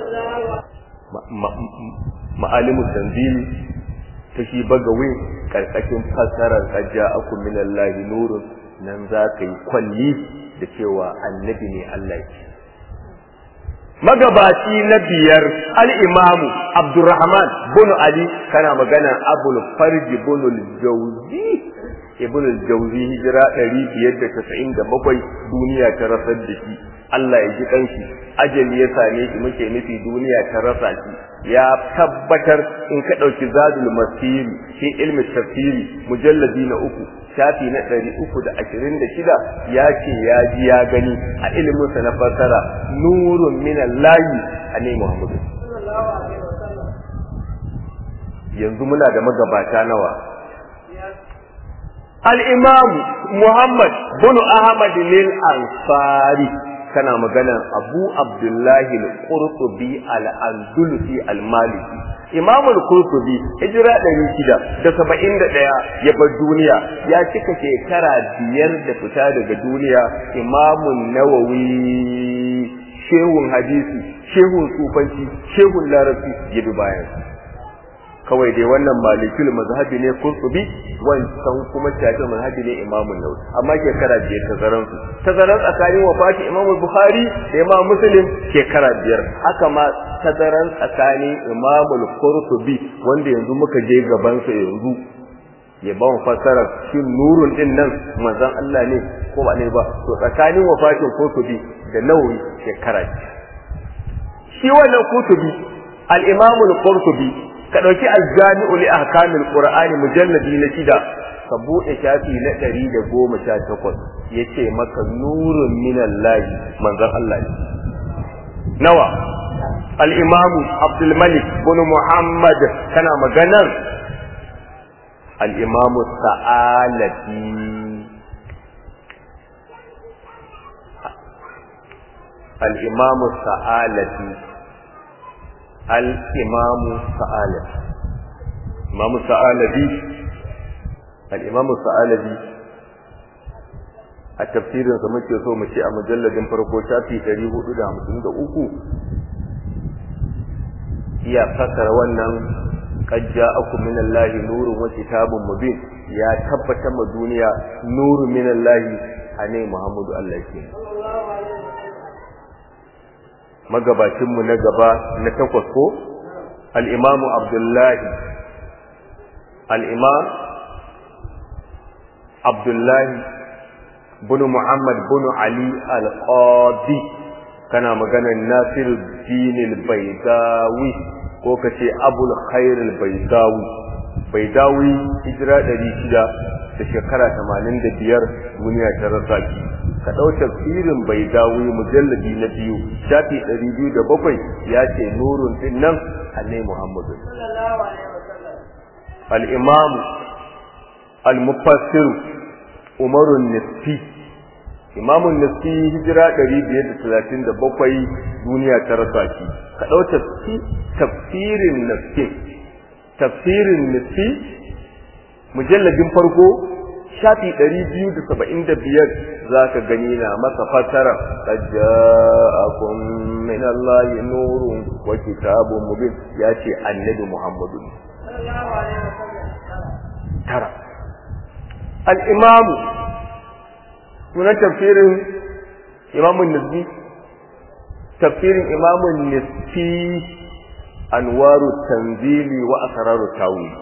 ma'alimu tanzili ta shi bagawi karkashin fassarar ajja aku minallahi nurun nan za ka yi kwalli da cewa annabi ne Allah ke magabaci na biyar al-imamu abdurrahman bin ali kana magana abul farji bin al-jawzi ibn al-jawzi hijira 597 duniya ta rasar da shi Allah ya ji kanshi ajali ya same shi muke nufi duniya ta rasa shi ya tabbatar in ka ɗauki zadul masiri fi ilmi tafsiri mujalladi na uku shafi na ɗari uku da ashirin da shida ya ce ya ji ya gani a iliminsa na fassara nurun minan layi a ne muhammadu yanzu muna da magabata nawa al-imam muhammad bin ahmad lil ansari kana maganan abu abdullahi al-qurtubi al-andalusi al-maliki imamul kurtubi hijira ɗari shida da saba'in da ɗaya ya bar duniya ya cika shekara biyar da fita daga duniya imamun nawawi shehun hadisi shehun sufanci shehun larabci ya bi bayan kawai dai wannan malikul mazhabi ne kurtubi wancan kuma shafi mazhabi ne imamun nawawi amma shekara biyar tazaran su tazaran tsakanin wafati imamul bukhari da imam muslim shekara biyar haka ma tazaran tsakanin imamul qurtubi wanda yanzu muka je gaban sa yanzu ya ba mu fassara shin nurun din nan manzon Allah ne ko ba ne ba to tsakanin wafatin qurtubi da nawawi shekara shi wannan qurtubi al-imamul qurtubi ka dauki al-jami'u li ahkamil qur'ani mujalladi na shida ka bude shafi na 118 yace maka nurun minallahi manzon Allah ne nawa الإمام عبد الملك بن محمد كان مجنر الإمام الثعالبي الإمام الثعالبي الإمام الثعالبي الإمام الثعالبي الإمام الثعالبي a tafsirin sa muke so mu ce a mujalladin farko shafi 453 iya fasara wannan qad ja'akum minallahi nurun wa kitabun mubin ya tabbata ma duniya nurun minallahi ane Muhammadu Allah ke magabacin mu na gaba na takwas ko al-imamu Abdullahi al-imam Abdullahi bin Muhammad bin Ali al-Qadi kana maganar Nasir din al-Baydawi ko kace Abul Khair al-Baydawi Baydawi hijira 600 da shekara 85 duniya ta rasa ki ka dau tafsirin Baydawi mujalladi na biyu shafi 207 ya ce nurun din nan annabi Muhammad sallallahu alaihi wasallam al-imam al-mufassir Umar nisfi Imamun Nisfi hijira 537 duniya ta rasa shi ka dau tafsirin Nisfi tafsirin Nisfi mujalladin farko shafi 275 zaka gani na masa fasara tajaakum min Allahi nurun wa kitabun mubin yace annabi Muhammadu sallallahu alaihi wasallam tara al-imamu sunan tafsirin imamun nisbi tafsirin imamun nisfi anwaru tanzili wa asraru tawili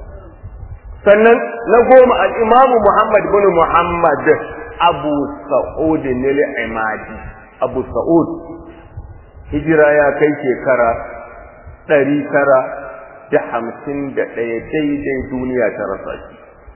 sannan na goma al-imamu muhammad bin muhammad abu sa'ud al-imadi abu sa'ud hijira ya kai shekara ɗari tara da hamsin da ɗaya daidai duniya ta rasa shi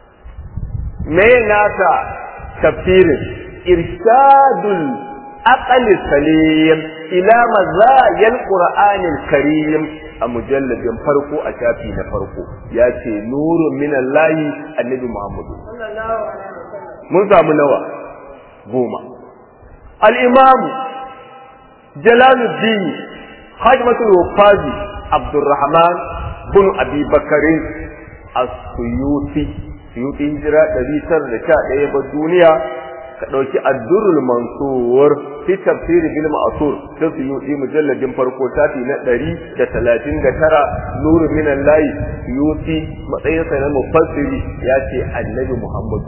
me nasa tafsirin irshadul aqli salim ila mazayil qur'anil karim a mujalladin farko a shafi na farko ya ce nurun minallahi annabi muhammadu mun samu nawa goma al-imam jalaluddin hajmatul wafazi abdurrahman bin abi bakarin as-suyuti suyuti hijira 911 ba duniya ka dauki ad-durrul mansur fi tafsir bil ma'sur da suyuti mujalladin farko tafi na 139 nuru min allahi suyuti matsayin sa na mufassiri ya ce annabi muhammadu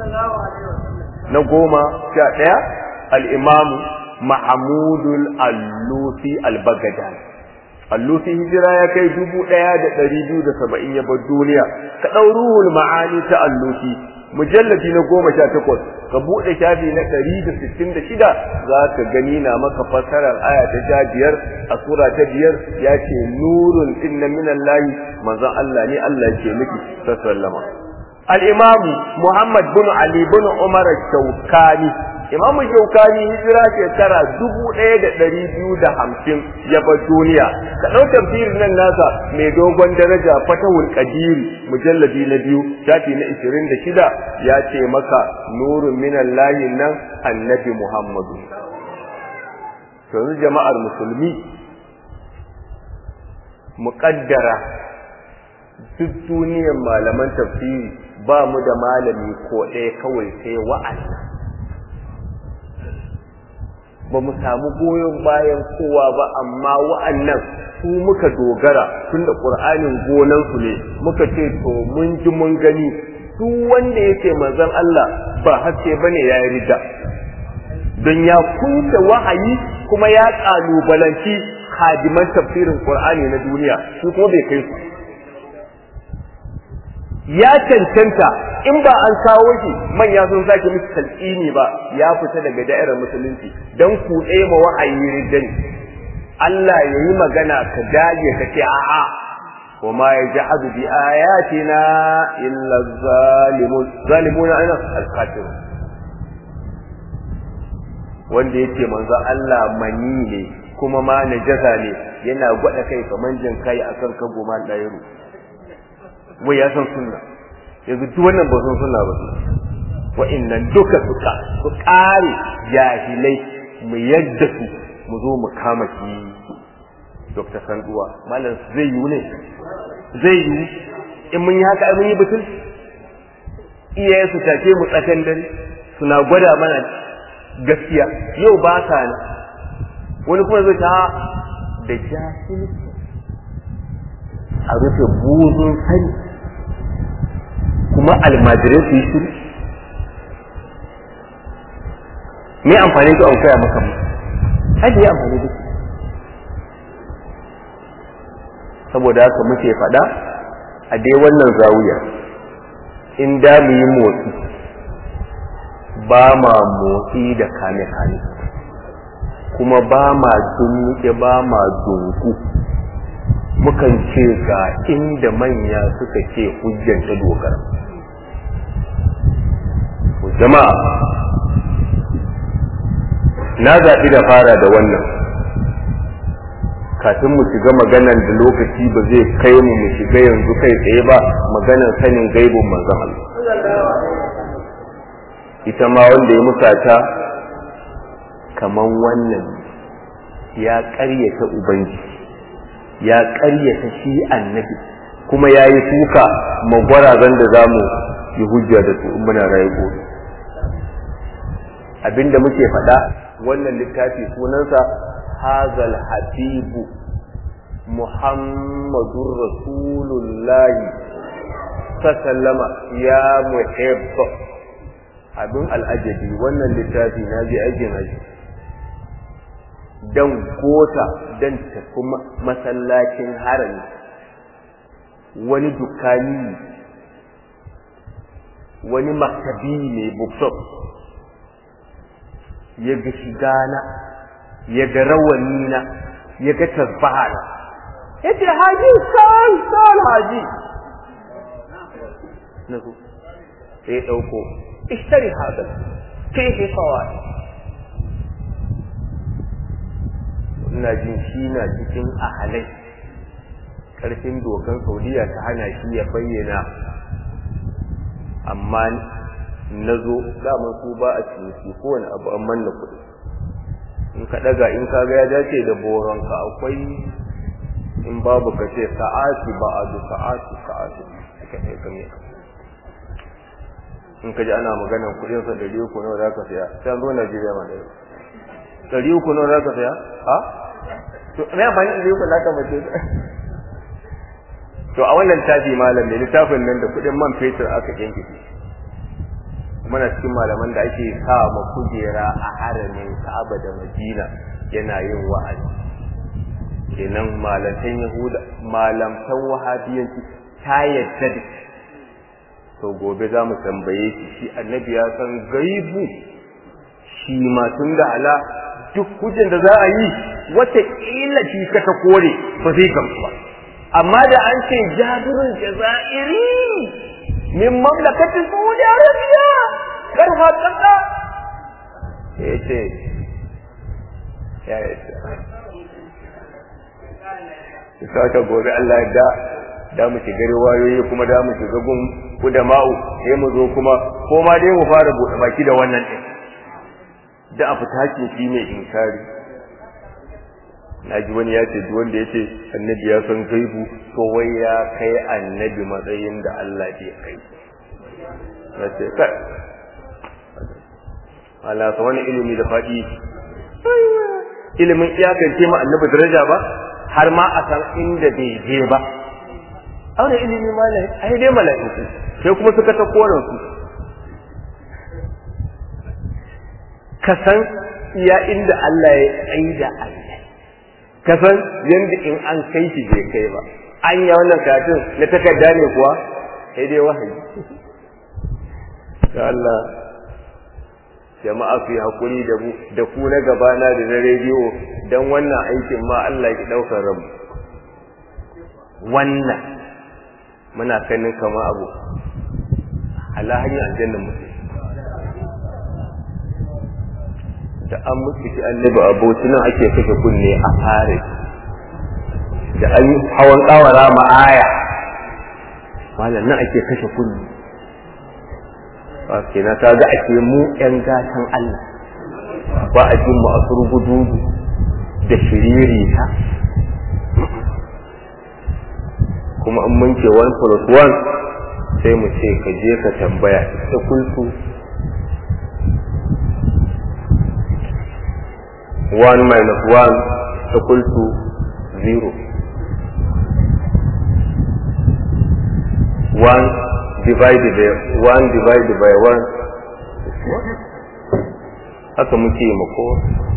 na goma sha daya al-imam mahmudul allusi al-baghdadi allusi hijira ya kai dubu ɗaya da ɗari biyu da saba'in ya bar duniya ka ɗau ruhul ma'ani ta allusi mujalladi na goma sha takwas ka buɗe shafi na ɗari da sittin da shida za ka gani na maka fassarar aya ta sha biyar a sura ta biyar ya ce nurun ɗin na minan layi manzon Allah ne Allah ke miki sallama al-imamu Muhammad bin Ali bin Umar Shaukani imamu shaukani hijira shekara dubu ɗaya da ɗari biyu da hamsin ya bar duniya ka ɗau tafsirin nan nasa mai dogon daraja fatahul qadiri mujalladi na biyu shafi na ishirin da shida ya ce maka nurun minan layin nan annabi muhammadu yanzu jama'ar musulmi muƙaddara duk duniyar malaman tafsiri ba mu da malami ko ɗaya kawai sai wa'annan ba mu samu goyon bayan kowa ba amma wa'annan su muka dogara tunda ƙur'anin gonansu ne muka ce to mun ji mun gani duk wanda yake manzon Allah ba haske bane ya yi rida don ya kunce wahayi kuma ya kalubalanci hadiman tafsirin Qur'ani na duniya su kuma bai kai su ya cancanta in ba an kawo shi manya sun sake musu talqini ba ya fita daga da'irar musulunci dan ku ma wahayi riddan Allah yayi magana ka dage ka ce a'a wa ma yajhadu bi ayatina illa zalimun zalimuna ana al-kafirun wanda yake manzo Allah mani ne kuma ma najasa ne yana gwada kai kaman jin kai akan kago ma dairu wai ya san sunna yanzu duk wannan ba san sunna ba wa'annan duka suka su kare jahilai mu yadda su mu zo mu kama shi Dr. Sanduwa malam zai yi ne zai yi in mun yi haka mun yi butul iyaye su take mu tsakan dare suna gwada mana gaskiya yau ba sa ne wani kuma zai ta da jahilci a rufe buzun sani kuma almajirai su yi shiru me amfani da an kaya maka hadi ya amfani da saboda haka muke faɗa a dai wannan zawiya in da mu yi motsi ba ma motsi da kame-kame kuma ba ma dunnuke ba ma dunku mukan ce ga inda manya suka ce hujjanta dogara jama'a na zaɓi da fara da wannan kafin mu shiga maganan da lokaci ba zai kai mu mu shiga yanzu kai tsaye ba maganan sanin gaibin manzon Allah ita ma wanda ya musata kaman wannan ya ƙaryata ubangiji ya ƙaryata shi annabi kuma ya yi suka magwarazan da za mu yi hujja da su muna rayu gobe abinda muke faɗa wannan littafi sunansa hazal habibu muhammadur rasulullahi sallama ya muhibba abin al'ajabi wannan littafi na je aikin haji dan gota dan tafi masallacin harami wani dukani wani maktabi ne bookshop ya ga shigana ya ga rawani na ya ga tasbahana ya ce haji san san haji na zo sai ya ɗauko اشتري هذا فيه فوائد ina jin shi na cikin ahalai karfin dokan saudiya ta hana shi ya bayyana amma na zo daman su ba a ciniki kowane abu an manna kuɗi in ka ɗaga in ka ga ya dace da boronka akwai in babu ka ce sa'ati ba a da sa'ati sa'ati ka ne ka in ka ji ana maganar kudin sa dari uku nawa za ka saya sai an zo Najeriya ma da dari uku nawa za ka saya ha to me amfani da dari uku za ka mace to a wannan tafi malam ne littafin nan da kudin man fetur aka kinkiti muna cikin malaman da ake sa ma kujera a haramin Ka'aba da Madina yana yin wa'azi kenan malantan Yahuda malamtan Wahabiyanci ta yadda da to gobe za mu tambaye shi shi annabi ya san gaibu shi ma tun da ala duk hujjan da za a yi wata ƙila shi ka ta kore ba zai gamsu ba amma da an ce jabirul jazairi min mamlakatin saudi arabiya kar haƙaƙa ya ce ya yi ta gobe Allah ya da da mu shiga riwayoyi kuma da mu shiga gun kudama'u sai mu zo kuma ko ma dai mu fara bude baki da wannan din da a fita shi shi mai inkari na ji wani ya ce duk wanda ya ce annabi ya san gaibu to wai ya kai annabi matsayin da Allah bai kai na ce kai Allah sa wani ilimi da faɗi ilimin iyakance ma annabi daraja ba har ma a san inda bai je ba aure ilimi malai ai dai mala'iku sai kuma suka ta koran su ka san iya inda Allah ya tsaida Allah ka san yanda in an kai shi bai kai ba an yi wannan katin na takarda ne kuwa sai dai wahayi ya Allah jama'a ku yi hakuri da mu da ku na gabana da na rediyo don wannan aikin ma Allah ya ɗaukar rabu wannan muna kanin kama abu ala hanyar aljannan mutum da an mutu shi annabi aboki nan ake kashe kunne a fare da an yi hawan kawara ma'aya malam nan ake kashe kunne ke na ta ga ake mu yan gatan Allah ba a jin mu a surgudu da shiriri ta kuma an munke 1 plus 1 sai mu ce ka je ka tambaya ita kultu 1 minus 1 equal to 0 1 divided by 1 divided by 1 haka muke mako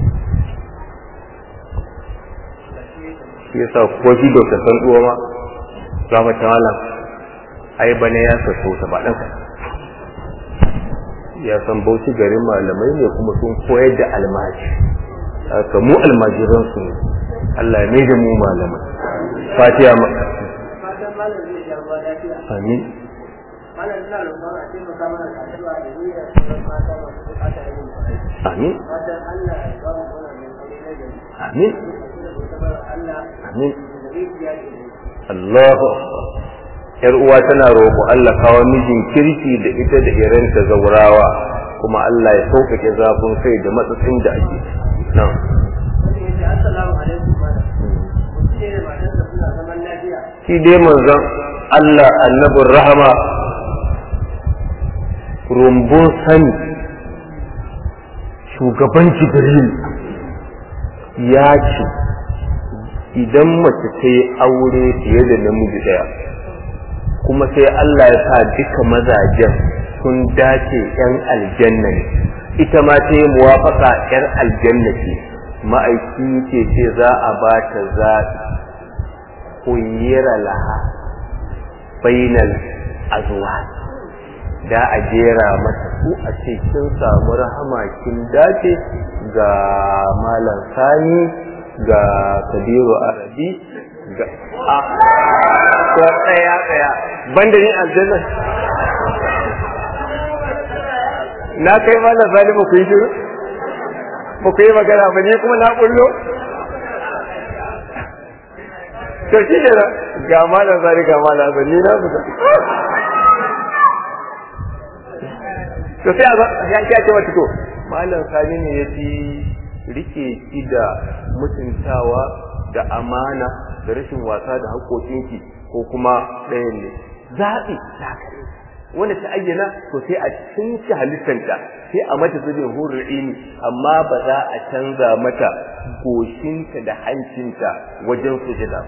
shi yasa ko shi da san duwa ma za mu tawala ai bane ya saso ta ba ɗanka ya san bauchi garin malamai ne kuma sun koyar da almaji haka mu almajiran su ne Allah ya maida mu malamai fatiha ma amin malam ina roƙon a taimaka mana da addu'a da niyyar sauran mata masu buƙatar yin aure. amin Fatan Allah ya ba mu wannan mai aure na gari. amin Da kuma tabar Allah amin da rijiya ke da Allahu akbar yar uwa tana roƙo Allah kawo mijin kirki da ita da iranta zaurawa kuma Allah ya sauƙaƙe zafin kai da matsatsin da ake nan Wani ya ce assalamu alaikum malam. Mutum ne da matarsa suna zaman lafiya. shi dai manzon Allah annabin rahama rumbun sani shugaban jibril ya ce idan mace ta yi aure fiye da namiji ɗaya kuma sai Allah ya sa duka mazajen sun dace ‘yan aljanna ne ita ma ta yi muwafaka ‘yar aljanna ce ma'aiki ce ce za a ba ta zaɓi kunyira laha bainal azwa da a jera mata su a ce kin samu rahama kin dace ga malam sani ga kabiru arabi ga a ko tsaya tsaya banda ni aljanna na kai malam sani ba ku yi shiru ba ku yi magana ba ni kuma na kullo to shi ne ga malam sani ga malam sani ni na fita to sai a ya ya ce wata to malam sani ne ya fi rike ki da mutuntawa da amana da rashin wasa da haƙoƙinki ko kuma ɗayan ne zaɓi zakare wanda ta ayyana to sai a cinci halittanta sai a mata zubin hurul ini amma ba za a canza mata goshinta da hancinta wajen sujada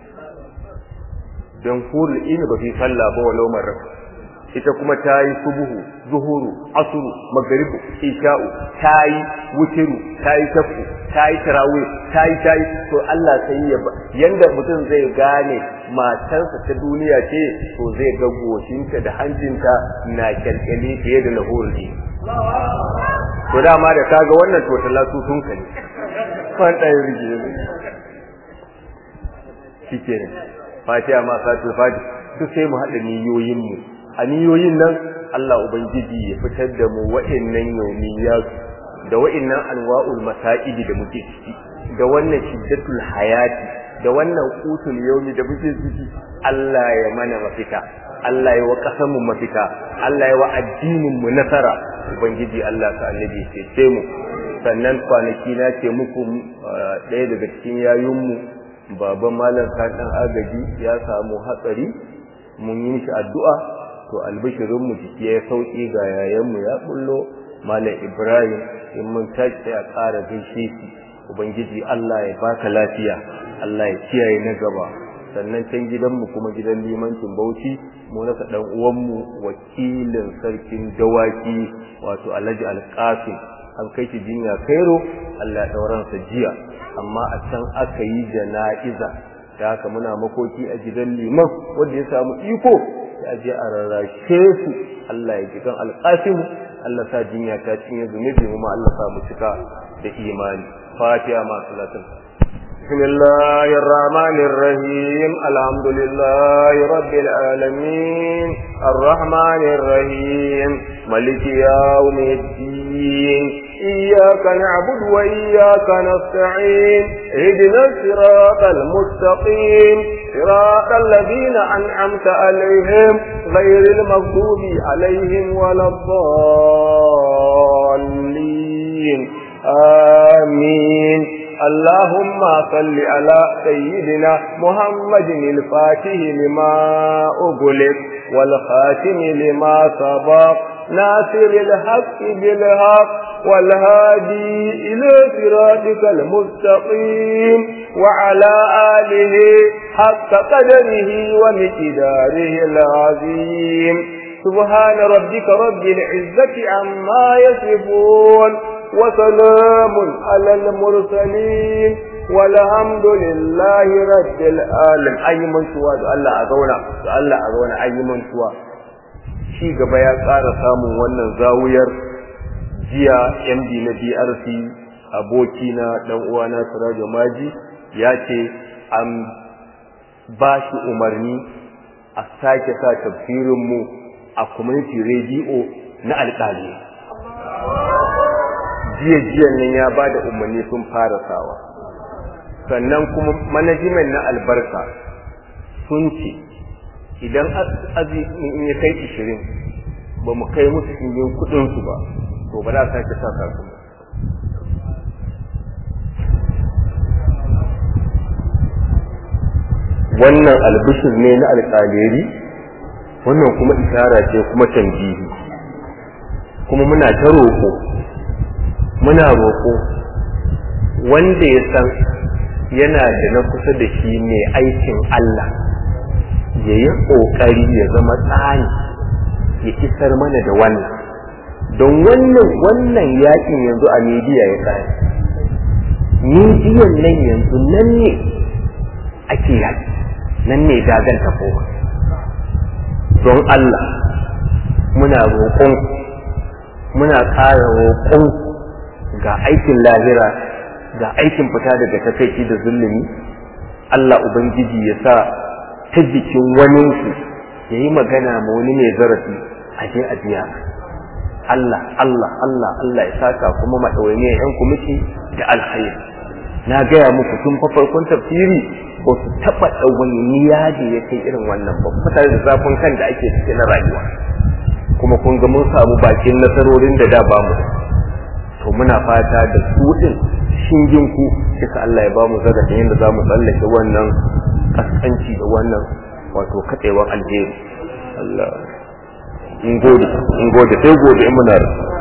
don hurul ini ba fi sallah ba walau marar ita kuma ta yi subuhu zuhuru asuru magaribu isha'u ta yi wutiru ta yi shafu ta yi tarawih ta yi ta yi to Allah sai ya yanda mutum zai gane matarsa ta duniya ce to zai ga goshinta da hancinta na kyalkyali fiye da lahurul to dama da kaga wannan to talatu sun ka ne fan ɗaya rige ne shi ke ne fatiha ma fatul fati duk sai mu haɗa niyoyinmu a niyoyin nan Allah Ubangiji ya fitar da mu wa'annan yaumiyat da wa'annan anwa'ul masa'idi da muke ciki da wannan shiddatul hayati da wannan qutul yaumi da muke ciki Allah ya mana mafita Allah ya wa kasanmu mafita Allah ya wa addinin mu nasara Ubangiji Allah ta annabi ya ce mu sannan kwanaki na ce muku ɗaya daga cikin yayunmu baban malam ɗan agaji ya samu hatsari mun yi shi addu'a to albishirinmu jiki ya sauƙi ga yayanmu ya bullo malam ibrahim in mun tashi sai a ƙara gaishe shi ubangiji allah ya baka lafiya allah ya kiyaye na gaba sannan can gidanmu kuma gidan limancin bauchi mu rasa dan uwanmu wakilin sarkin dawaki wato alhaji alƙasim an kai shi jinya kairo allah ya ɗauransa jiya amma a can aka yi jana'iza da haka muna makoki a gidan liman wanda ya samu iko ya je a rarrashe su allah ya ji kan alƙasim allah sa jinya ta cinye zunubi mu ma allah sa mu cika da imani fatiha ma salatin بسم الله الرحمن الرحيم الحمد لله رب العالمين الرحمن الرحيم ملك يوم الدين إياك نعبد وإياك نستعين اهدنا الصراط المستقيم صراط الذين أنعمت عليهم غير المغضوب عليهم ولا الضالين آمين اللهم صل على سيدنا محمد الفاتح لما أغلق والخاتم لما سبق ناصر الحق بالحق والهادي إلى صراطك المستقيم وعلى آله حق قدره ومقداره العظيم سبحان ربك رب العزة عما يصفون وسلام على المرسلين والحمد لله رب العالمين أي من سوى الله أزونا الله أزونا أي من سوى shi gaba ya ƙara samun wannan zawuyar jiya md na drc abokina dan uwana sirajo maji ya ce an ba shi umarni a sake sa tafsirinmu a community radio na alƙali jiya jiyan nan ya ba da umarni sun fara sawa sannan kuma manajimen na albarka sun ce idan azumi in ya kai ishirin ba mu kai musu ingin kudinsu ba to ba za a sake sa kasu ba wannan albishir ne na alƙaleri wannan kuma isara ce kuma tanjihi kuma muna ta roƙo muna roƙo wanda ya san yana da na kusa da shi mai aikin Allah ya yi ƙoƙari ya zama tsani ya isar mana da wannan don wannan wannan yakin yanzu a midiya ya tsari midiyan nan yanzu nan ne ake yaki nan ne dagan koma. don Allah muna roƙon muna ƙara roƙon ga aikin lahira ga aikin fita daga takaici da zulumi Allah Ubangiji ya sa ta jikin waninsu ya yi magana ma wani mai zarafi a je a biya Allah Allah Allah Allah ya saka kuma maɗawainiyar 'yan kumiti da alkhairi na gaya muku tun fa farkon tafsiri ba su taɓa ɗawainiya da ya kai irin wannan ba mutane da zafin kan da ake cike na rayuwa kuma kun ga mun samu bakin nasarorin da da ba mu to muna fata da su ɗin shingin ku kisa Allah ya ba mu zarafin yadda za mu tsallake wannan kaskanci da wannan wato katsewan alheri Allah in gode in gode sai gode in muna da